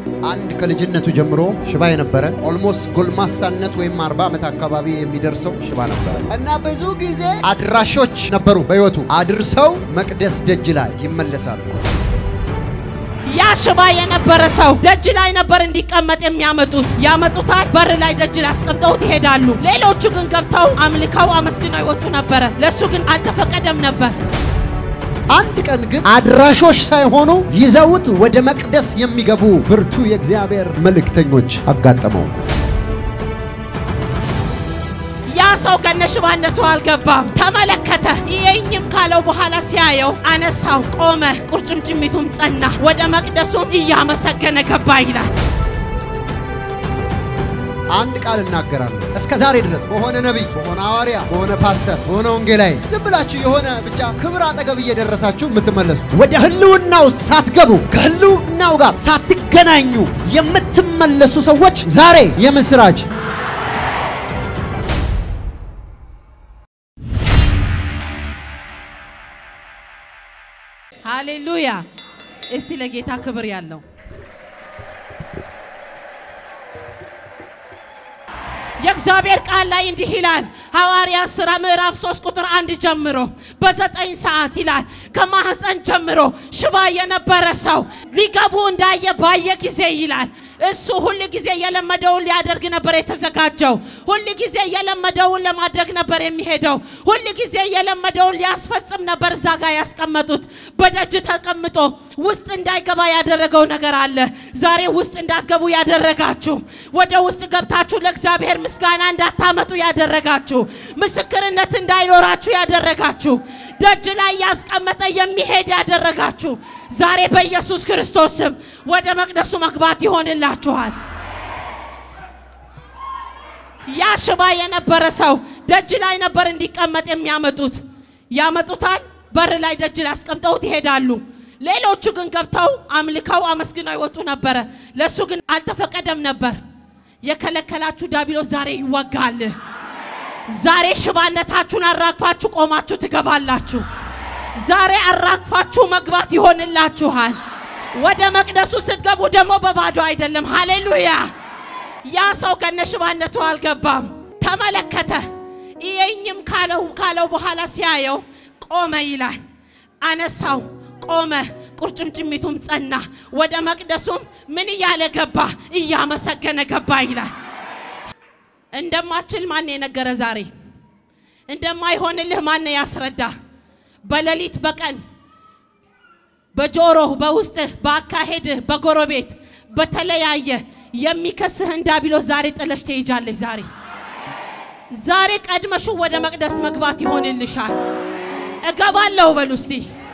አንድ ከልጅነቱ ጀምሮ ሽባ የነበረ ኦልሞስት ጎልማሳነት ወይም አርባ ዓመት አካባቢ የሚደርሰው ሽባ ነበረ እና ብዙ ጊዜ አድራሾች ነበሩ በሕይወቱ አድርሰው መቅደስ ደጅ ላይ ይመለሳሉ። ያ ሽባ የነበረ ሰው ደጅ ላይ ነበር እንዲቀመጥ የሚያመጡት። ያመጡታል፣ በር ላይ ደጅ ላይ አስቀምጠውት ይሄዳሉ። ሌሎቹ ግን ገብተው አምልከው አመስግነው ይወጡ ነበረ። ለእሱ ግን አልተፈቀደም ነበር። አንድ ቀን ግን አድራሾች ሳይሆኑ ይዘውት ወደ መቅደስ የሚገቡ ብርቱ የእግዚአብሔር መልእክተኞች አጋጠመው። ያ ሰው ከነሽባነቱ አልገባም። ተመለከተ። ይየኝም ካለው በኋላ ሲያየው አነሳው፣ ቆመ፣ ቁርጭምጭሚቱም ጸና፣ ወደ መቅደሱም እያመሰገነ ገባ ይላል። አንድ ቃል እናገራለሁ። እስከ ዛሬ ድረስ በሆነ ነቢይ፣ በሆነ ሐዋርያ፣ በሆነ ፓስተር፣ በሆነ ወንጌላዊ ዝም ብላችሁ የሆነ ብቻ ክብር አጠገብ እየደረሳችሁ የምትመለሱ ወደ ህልውናው ሳትገቡ ከህልውናው ጋር ሳትገናኙ የምትመለሱ ሰዎች ዛሬ የምስራች ሃሌሉያ! እስቲ ለጌታ ክብር ያለው የእግዚአብሔር ቃል ላይ እንዲህ ይላል። ሐዋርያት ሥራ ምዕራፍ 3 ቁጥር አንድ ጀምሮ በዘጠኝ ሰዓት ይላል ከማህፀን ጀምሮ ሽባ የነበረ ሰው ሊገቡ እንዳየ ባየ ጊዜ ይላል እሱ ሁል ጊዜ የለመደውን ሊያደርግ ነበር የተዘጋጀው። ሁል ጊዜ የለመደውን ለማድረግ ነበር የሚሄደው። ሁል ጊዜ የለመደውን ሊያስፈጽም ነበር እዛ ጋር ያስቀመጡት። በደጅ ተቀምጦ ውስጥ እንዳይገባ ያደረገው ነገር አለ። ዛሬ ውስጥ እንዳትገቡ ያደረጋችሁ፣ ወደ ውስጥ ገብታችሁ ለእግዚአብሔር ምስጋና እንዳታመጡ ያደረጋችሁ፣ ምስክርነት እንዳይኖራችሁ ያደረጋችሁ፣ ደጅ ላይ ያስቀመጠ የሚሄድ ያደረጋችሁ ዛሬ በኢየሱስ ክርስቶስ ስም ወደ መቅደሱ መግባት ይሆንላችኋል። ያ ሽባ የነበረ ሰው ደጅ ላይ ነበር እንዲቀመጥ የሚያመጡት። ያመጡታል፣ በር ላይ ደጅ ላይ አስቀምጠውት ይሄዳሉ። ሌሎቹ ግን ገብተው አምልከው አመስግነው ይወጡ ነበረ። ለእሱ ግን አልተፈቀደም ነበር። የከለከላችሁ ዲያብሎስ ዛሬ ይወጋል። ዛሬ ሽባነታችሁን አራግፋችሁ ቆማችሁ ትገባላችሁ። ዛሬ አራግፋችሁ መግባት ይሆንላችኋል። ወደ መቅደሱ ስትገቡ ደግሞ በባዶ አይደለም። ሃሌሉያ! ያ ሰው ከነሽባነቱ አልገባም። ተመለከተ። ይየኝም ካለው ካለው በኋላ ሲያየው ቆመ ይላል። አነሳው፣ ቆመ፣ ቁርጭምጭሚቱም ጸና። ወደ መቅደሱም ምን እያለ ገባ? እያመሰገነ ገባ ይላል። እንደማችል ማን የነገረ? ዛሬ እንደማይሆንልህ ማን ያስረዳ? በሌሊት በቀን በጆሮህ በውስጥህ በአካሄድህ በጎረቤት በተለያየ የሚከስህን ዲያብሎስ ዛሬ ጥለሽ ትሄጃለሽ። ዛሬ ዛሬ ቀድመሹ ወደ መቅደስ መግባት ይሆንልሻል። እገባለሁ በሉ እስቲ።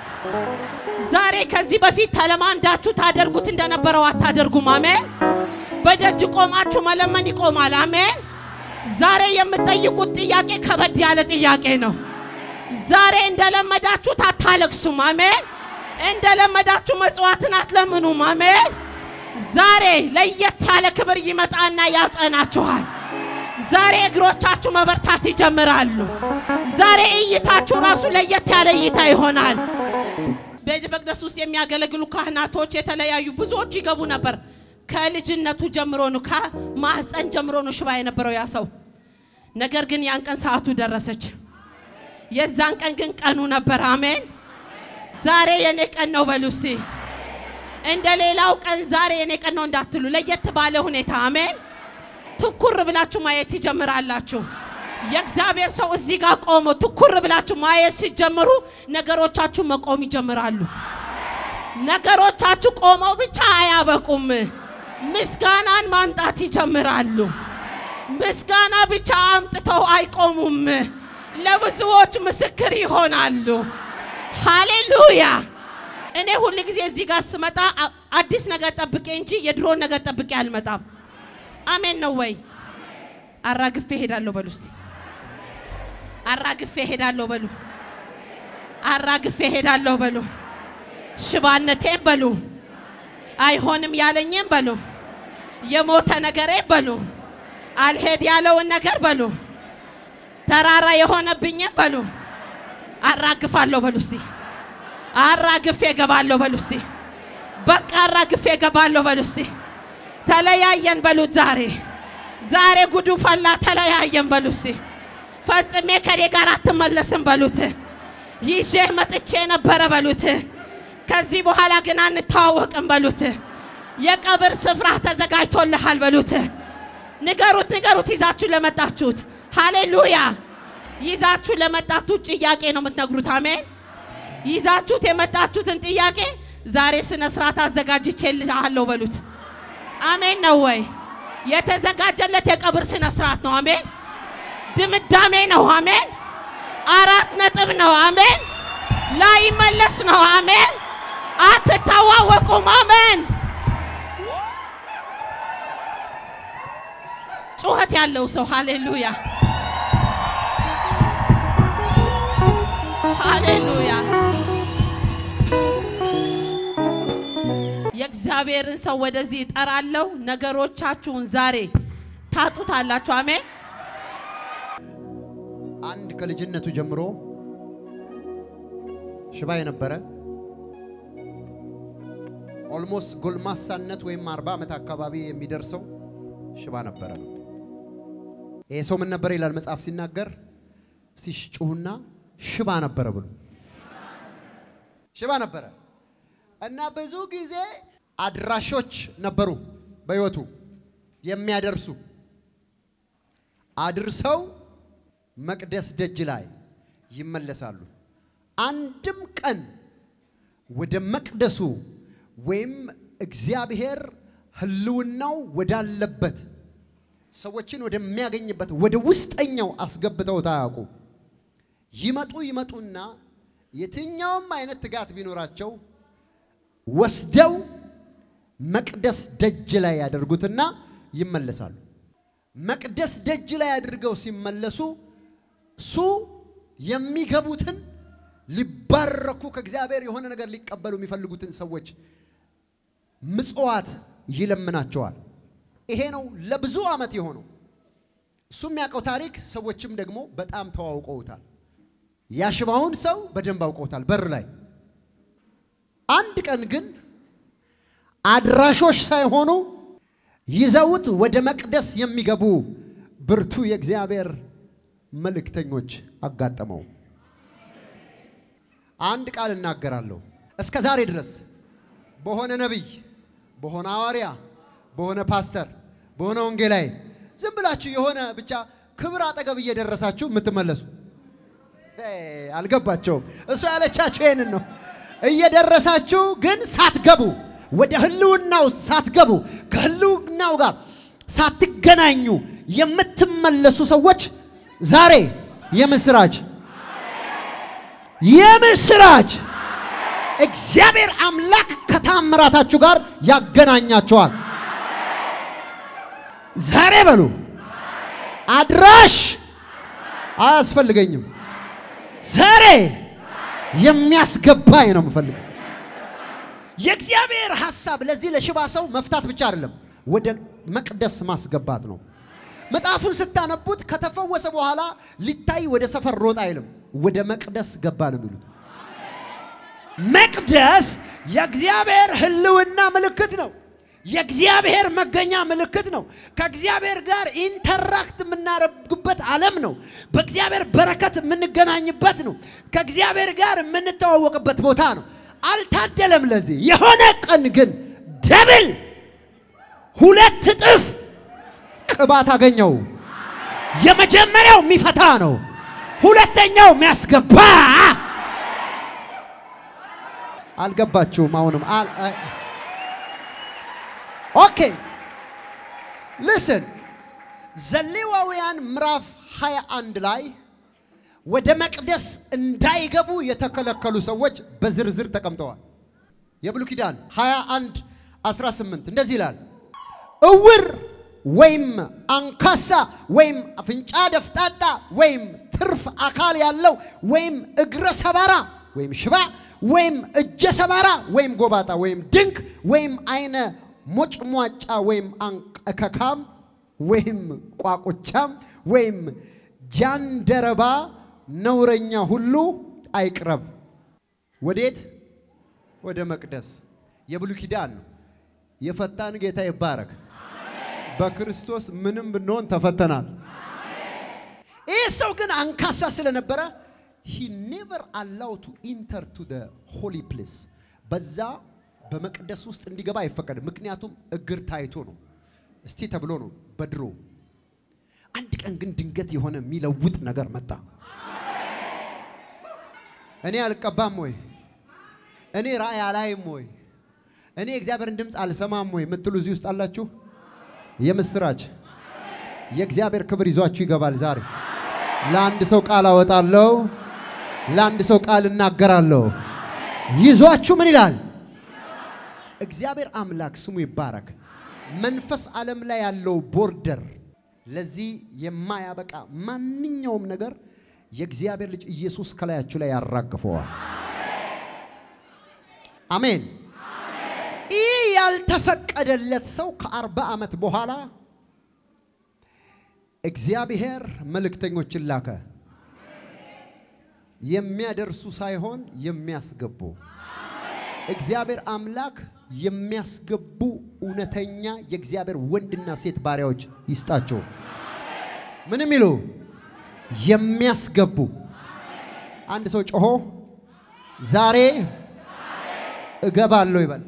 ዛሬ ከዚህ በፊት ተለማምዳችሁ ታደርጉት እንደነበረው አታደርጉም። አሜን። በደጅ ቆማችሁ መለመን ይቆማል። አሜን። ዛሬ የምትጠይቁት ጥያቄ ከበድ ያለ ጥያቄ ነው። ዛሬ እንደለመዳችሁት አታለቅሱም። አሜን። እንደለመዳችሁ መጽዋዕትን አትለምኑም። አሜን። ዛሬ ለየት ያለ ክብር ይመጣና ያጸናችኋል። ዛሬ እግሮቻችሁ መበርታት ይጀምራሉ። ዛሬ እይታችሁ ራሱ ለየት ያለ እይታ ይሆናል። ቤተ መቅደስ ውስጥ የሚያገለግሉ ካህናቶች የተለያዩ ብዙዎች ይገቡ ነበር። ከልጅነቱ ጀምሮ ነው፣ ከማህፀን ጀምሮ ነው ሽባ የነበረው ያ ሰው። ነገር ግን ያን ቀን ሰዓቱ ደረሰች። የዛን ቀን ግን ቀኑ ነበር። አሜን። ዛሬ የኔ ቀን ነው በሉ እስቲ። እንደ ሌላው ቀን ዛሬ የኔ ቀን ነው እንዳትሉ፣ ለየት ባለ ሁኔታ አሜን። ትኩር ብላችሁ ማየት ትጀምራላችሁ። የእግዚአብሔር ሰው እዚህ ጋር ቆሞ ትኩር ብላችሁ ማየት ሲጀምሩ ነገሮቻችሁ መቆም ይጀምራሉ። ነገሮቻችሁ ቆመው ብቻ አያበቁም። ምስጋናን ማምጣት ይጀምራሉ። ምስጋና ብቻ አምጥተው አይቆሙም። ለብዙዎች ምስክር ይሆናሉ። ሃሌሉያ! እኔ ሁል ጊዜ እዚህ ጋር ስመጣ አዲስ ነገር ጠብቄ እንጂ የድሮን ነገር ጠብቄ አልመጣም። አሜን ነው ወይ? አራግፌ ሄዳለሁ በሉ እስቲ። አራግፌ ሄዳለሁ በሉ። አራግፌ ሄዳለሁ በሉ። ሽባነቴን በሉ። አይሆንም ያለኝም በሉ። የሞተ ነገሬን በሉ። አልሄድ ያለውን ነገር በሉ። ተራራ የሆነብኝም በሉ። አራግፋለሁ በሉ እስቲ። አራግፌ እገባለሁ በሉ እስቲ። በቃ አራግፌ እገባለሁ በሉ እስቲ። ተለያየን በሉት። ዛሬ ዛሬ ጉዱ ፈላ። ተለያየን በሉት። እስቲ ፈጽሜ ከኔ ጋር አትመለስም በሉት። ይዤህ መጥቼ ነበረ በሉት። ከዚህ በኋላ ግን አንተዋወቅም በሉት። የቀብር ስፍራ ተዘጋጅቶልሃል በሉት። ንገሩት፣ ንገሩት። ይዛችሁ ለመጣችሁት ሃሌሉያ። ይዛችሁ ለመጣችሁት ጥያቄ ነው የምትነግሩት። አሜን። ይዛችሁት የመጣችሁትን ጥያቄ ዛሬ ስነ ስርዓት አዘጋጅቼልሃለሁ በሉት። አሜን ነው ወይ? የተዘጋጀለት የቀብር ስነ ስርዓት ነው። አሜን። ድምዳሜ ነው። አሜን። አራት ነጥብ ነው። አሜን። ላይመለስ ነው። አሜን። አትታዋወቁም። አሜን። ጩኸት ያለው ሰው ሃሌሉያ፣ ሃሌሉያ። የእግዚአብሔርን ሰው ወደዚህ እጠራለሁ። ነገሮቻችሁን ዛሬ ታጡታላችሁ። አሜን። አንድ ከልጅነቱ ጀምሮ ሽባ የነበረ ኦልሞስት ጎልማሳነት ወይም አርባ ዓመት አካባቢ የሚደርሰው ሽባ ነበረ። ይሄ ሰው ምን ነበረ ይላል መጽሐፍ ሲናገር፣ እስቲ ጩሁና ሽባ ነበረ ብሎ ሽባ ነበረ እና ብዙ ጊዜ አድራሾች ነበሩ በሕይወቱ የሚያደርሱ አድርሰው መቅደስ ደጅ ላይ ይመለሳሉ። አንድም ቀን ወደ መቅደሱ ወይም እግዚአብሔር ሕልውናው ወዳለበት ሰዎችን ወደሚያገኝበት ወደ ውስጠኛው አስገብተውት አያውቁ። ይመጡ ይመጡና የትኛውም አይነት ትጋት ቢኖራቸው ወስደው መቅደስ ደጅ ላይ ያደርጉትና ይመለሳሉ። መቅደስ ደጅ ላይ አድርገው ሲመለሱ እሱ የሚገቡትን ሊባረኩ ከእግዚአብሔር የሆነ ነገር ሊቀበሉ የሚፈልጉትን ሰዎች ምጽዋት ይለምናቸዋል። ይሄ ነው ለብዙ ዓመት የሆነው። እሱ የሚያውቀው ታሪክ፣ ሰዎችም ደግሞ በጣም ተዋውቀውታል። ያሽባውን ሰው በደንብ አውቀውታል። በር ላይ አንድ ቀን ግን አድራሾች ሳይሆኑ ይዘውት ወደ መቅደስ የሚገቡ ብርቱ የእግዚአብሔር መልእክተኞች አጋጠመው። አንድ ቃል እናገራለሁ። እስከ ዛሬ ድረስ በሆነ ነቢይ፣ በሆነ ሐዋርያ፣ በሆነ ፓስተር፣ በሆነ ወንጌላዊ ዝም ብላችሁ የሆነ ብቻ ክብር አጠገብ እየደረሳችሁ የምትመለሱ አልገባቸውም። እሱ ያለቻችሁ ይህንን ነው። እየደረሳችሁ ግን ሳትገቡ ወደ ህልውናው ሳትገቡ ከህልውናው ጋር ሳትገናኙ የምትመለሱ ሰዎች ዛሬ የምስራች የምስራች እግዚአብሔር አምላክ ከታምራታችሁ ጋር ያገናኛቸዋል። ዛሬ በሉ አድራሽ አያስፈልገኝም። ዛሬ የሚያስገባኝ ነው የምፈልገው። የእግዚአብሔር ሐሳብ ለዚህ ለሽባ ሰው መፍታት ብቻ አይደለም፣ ወደ መቅደስ ማስገባት ነው። መጽሐፉን ስታነቡት ከተፈወሰ በኋላ ሊታይ ወደ ሰፈር ሮጥ አይልም፣ ወደ መቅደስ ገባ ነው የሚሉት። መቅደስ የእግዚአብሔር ህልውና ምልክት ነው። የእግዚአብሔር መገኛ ምልክት ነው። ከእግዚአብሔር ጋር ኢንተራክት የምናደርግበት ዓለም ነው። በእግዚአብሔር በረከት የምንገናኝበት ነው። ከእግዚአብሔር ጋር የምንተዋወቅበት ቦታ ነው። አልታደለም ለዚህ። የሆነ ቀን ግን ደብል ሁለት እጥፍ ቅባት አገኘው። የመጀመሪያው የሚፈታ ነው። ሁለተኛው የሚያስገባ አልገባችሁም? አሁንም ኦኬ ልስን ዘሌዋውያን ምዕራፍ 21 ላይ ወደ መቅደስ እንዳይገቡ የተከለከሉ ሰዎች በዝርዝር ተቀምጠዋል። የብሉይ ኪዳን 21 18 እንደዚህ ይላል፣ እውር ወይም አንካሳ ወይም አፍንጫ ደፍጣጣ ወይም ትርፍ አካል ያለው ወይም እግረ ሰባራ ወይም ሽባ ወይም እጀ ሰባራ ወይም ጎባጣ ወይም ድንክ ወይም አይነ ሞጭሟጫ ወይም እከካም ወይም ቋቁቻም ወይም ጃንደረባ ነውረኛ ሁሉ አይቅረብ። ወዴት? ወደ መቅደስ። የብሉይ ኪዳን ነው። የፈታን ጌታ ይባረክ። በክርስቶስ ምንም ብንሆን ተፈተናል። ይህ ሰው ግን አንካሳ ስለነበረ ሂ ኔቨር አላው ቱ ኢንተር ቱ ደ ሆሊ ፕሌስ በዛ በመቅደስ ውስጥ እንዲገባ አይፈቀድም። ምክንያቱም እግር ታይቶ ነው፣ እስቲ ተብሎ ነው በድሮ። አንድ ቀን ግን ድንገት የሆነ የሚለውጥ ነገር መጣ። እኔ አልቀባም ወይ እኔ ራእይ አላይም ወይ እኔ የእግዚአብሔርን ድምፅ አልሰማም ወይ የምትሉ እዚህ ውስጥ አላችሁ። የምስራች የእግዚአብሔር ክብር ይዟችሁ ይገባል። ዛሬ ለአንድ ሰው ቃል አወጣለሁ፣ ለአንድ ሰው ቃል እናገራለሁ። ይዟችሁ ምን ይላል? እግዚአብሔር አምላክ ስሙ ይባረክ። መንፈስ ዓለም ላይ ያለው ቦርደር ለዚህ የማያበቃ ማንኛውም ነገር የእግዚአብሔር ልጅ ኢየሱስ ከላያችሁ ላይ ያራግፈዋል። አሜን። ይህ ያልተፈቀደለት ሰው ከአርባ ዓመት በኋላ እግዚአብሔር መልእክተኞችን ላከ። የሚያደርሱ ሳይሆን የሚያስገቡ እግዚአብሔር አምላክ የሚያስገቡ እውነተኛ የእግዚአብሔር ወንድና ሴት ባሪያዎች ይስጣቸው። ምን የሚሉ የሚያስገቡ። አንድ ሰው ጮሆ ዛሬ እገባለሁ ይበል።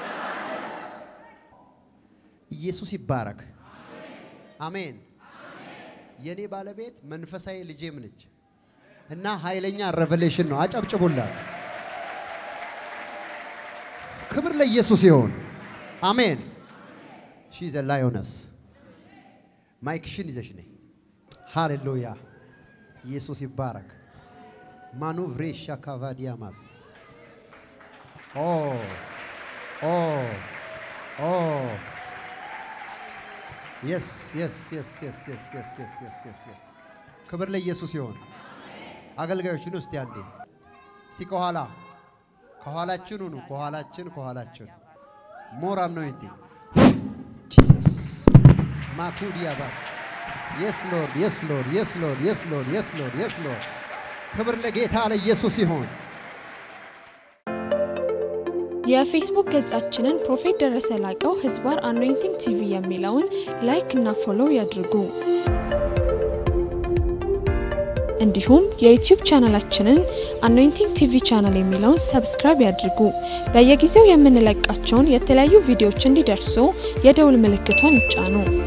ኢየሱስ ይባረክ። አሜን። የኔ ባለቤት መንፈሳዊ ልጄም ነች እና ኃይለኛ ሬቨሌሽን ነው። አጨብጭቡላት። ክብር ለኢየሱስ ይሁን። አሜን። ሺ ዘ ላዮነስ ማይክሽን ይዘሽ ነይ። ሃሌሉያ ኢየሱስ ይባረክ። ማኑቭሬሻ ካቫዲያማስ ኦ ኦ ኦ የስ የስ የስ የስ የስ የስ የስ የስ የስ የስ ክብር ለኢየሱስ ይሁን። አገልጋዮችን ውስጥ ያንዴ እስቲ ከኋላ ከኋላችን ሁኑ። ከኋላችን ከኋላችን ሞር አኖይንቲንግ ጂሰስ ማኩዲያ ባስ የስ ሎርድ የስ ሎርድ የስ ሎርድ የስ ሎርድ የስ ሎርድ የስ ሎርድ ክብር ለጌታ ለኢየሱስ ይሁን። የፌስቡክ ገጻችንን ፕሮፌት ደረሰ ላቀው ህዝባር አኖይንቲንግ ቲቪ የሚለውን ላይክ እና ፎሎው ያድርጉ። እንዲሁም የዩቲዩብ ቻናላችንን አኖይንቲንግ ቲቪ ቻናል የሚለውን ሰብስክራይብ ያድርጉ። በየጊዜው የምንለቃቸውን የተለያዩ ቪዲዮዎች እንዲደርሱ የደውል ምልክቷን ይጫኑ።